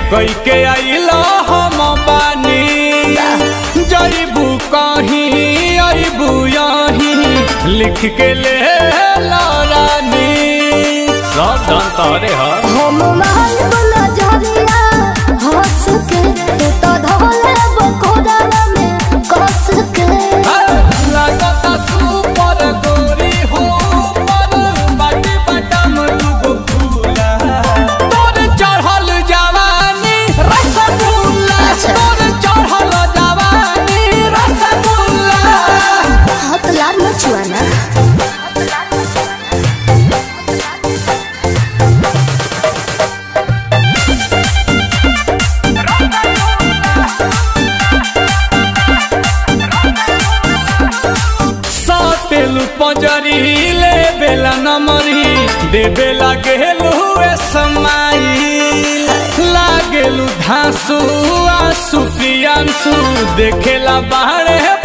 कई के आइलो हम बानी जईबू कहीं अबू यहीं लिख के ले रानी सब धन तोरे ह हम महल वाला जरिया हंस के तू तो धोले बकोड़ा में कस के लागता सुपर गोरी हो पर बाटी बटम दुगो फूला तोर चढ़ल जवानी रसगुल्ला अच्छा। तोर चढ़ल जवानी रसगुल्ला हाथ लाल मचुआना सातेलु पंजरी ले बेला नमरी दे बेला गेलु ए समाई लागेलु धांसु आसु प्रियांसु देखेला बाहरे